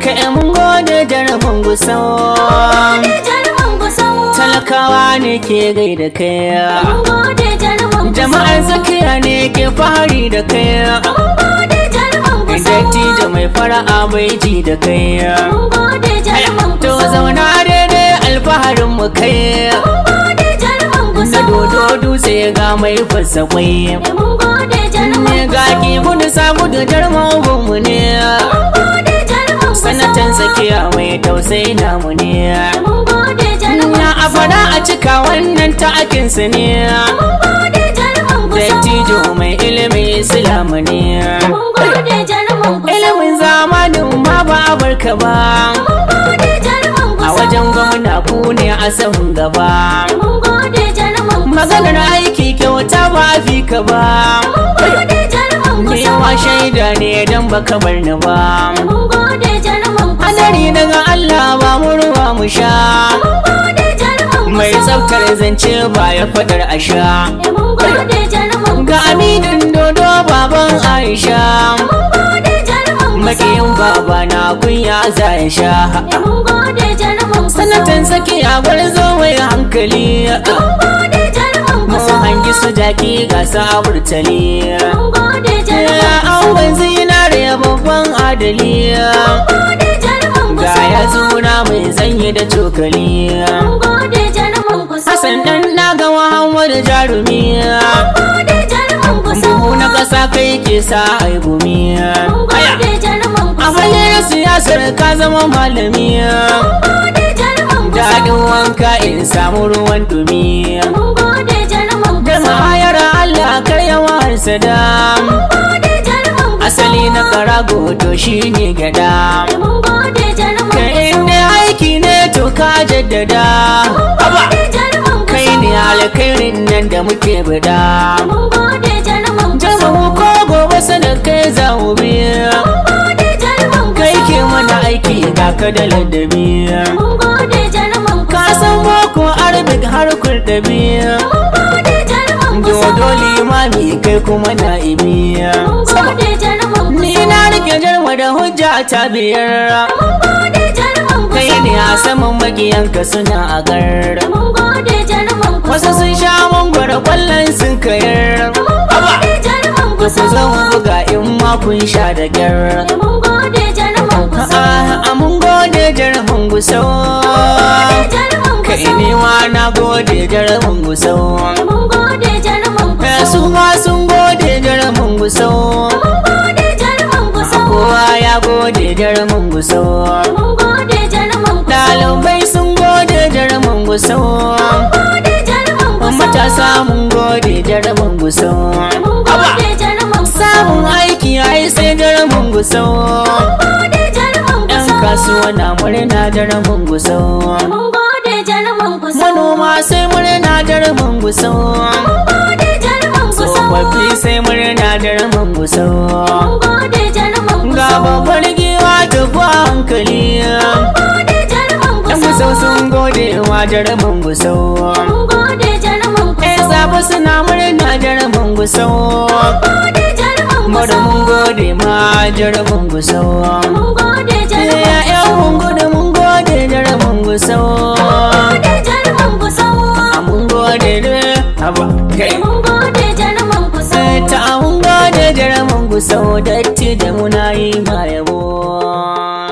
kai mun gode jarumin gusau gode jaruman gusau talakawa ne ke gaida kai mun gode jaruman gusau jama'ar tsakiya ne ke fahari da kai mun gode jaruman gusau dattijo mai fara'a bai ji da kai mun gode jaruman to gusau zauna daidai alfaharin mu kai mun gode jaruman na gusau dodo dutse ga mai fasa kwai mun gode jaruman ne ga ki gudu sa gudu jarman mu ne mun gode jaruman gusau sanatan tsakiya mai tausayi namu ne mun gode jaruman ya a fara a cika wannan ta'akinsa ne mun gode jaruman gusau dattijo mai ilimin islamu ne mun gode jaruman gusau ilimin zamanin ma ba a barka ba mun gode jaruman a gusau wajen gwamna ku ne a sahun gaba mun gode jaruman gusau maganar aiki kyauta ba a fi ka ba mun gode jaruman ni gusau wa shaida ne don baka bar ni ba mun gode jaruman gusau hadari daga Allah ba mu ruwa mu sha mun gode jaruman mai gusau tsaftar zance ba ya fadar a sha mun gode jaruman ga gusau aminin dodo baban Aisha mun gode jaruman gusau makiyin baba na kunya za ya sha mun gode jaruman gusau sanatan tsakiya gwarzo mai hankali mun gode jaruman mun gusau hangi su jaki ga saburtali mun gode jaruman ya an zinare babban adali mun gode jaruman ga gusau ya zuna mai zanyi da cokali mun gode jaruman gusau Hassan dan na ga Muhammadu jarumi mun gode jaruman gusau buhu na ƙasa kai ke sa ai gumi mun gode jaruman a gusau fagen siyasar ka zama malami mun gode jaruman gusau daɗin wanka in samu ruwan dumi mun gode jaruman da gusau mahayar Allah kar yawar sada mun gode jaruman gusau asali na karago to shine gada mun gode jaruman ka inda aiki ne to ka jaddada Haba! gode jaruman kai gusau ne alkhairin nan da muke bada mun gode jaruman gusau jama'a ko gobe sadakai za mu biya mun gode jaruman kai gusau ke mana aiki ga ka da ladabi mun gode jaruman ka gusau san boko arabic har kurdabi mun gode jaruman gusau dodo limami kai kuma na'ibi mun gode jaruman ni gusau na rike jarma da hujja ta biyar mun gode jaruman kai gusau ne a saman magiyanka suna a gar mun gode jaruman wasu gusau sun sha mangwara kwallon sun kayar mun gode jaruman ku gusau zo mu buga in ma kun sha da gyar mun gode jaruman gusau a mun gode jarman gusau gode jaruman kai gusau ne ma na gode jarman gusau mun gode jaruman Eh, gusau su ma sun gode jarman gusau mun gode jaruman gusau kowa ya gode jarman gusau mun gode jaruman gusau ɗalibai sun gode jarman gusau mun gode jaruman gusau matasa mun gode jarman gusau mun gode jaruman gusau samun aiki ai sai jarman gusau mun gode jaruman yan gusau kasuwa na murna jarman gusau mun gode jaruman gusau manoma sai murna jarman gusau mun gode jaruman gusau tsofaffi sai murna jarman gusau mun gode jaruman ga gusau babbar giwa ta kwa hankali mun gode jaruman yan gusau gusau sun gode wa jarman gusau mun gode jaruman yan gusau sabu suna murna jarman gusau mun gode jaruman Mara gusau mun gode ma jarman gusau mun gode jaruman ya yan mun gode mun gode jarman gusau gode jaruman gusau a mun gode da haba kai mun gode jaruman gusau ta mun gode jarman gusau datti da muna yi ma yabo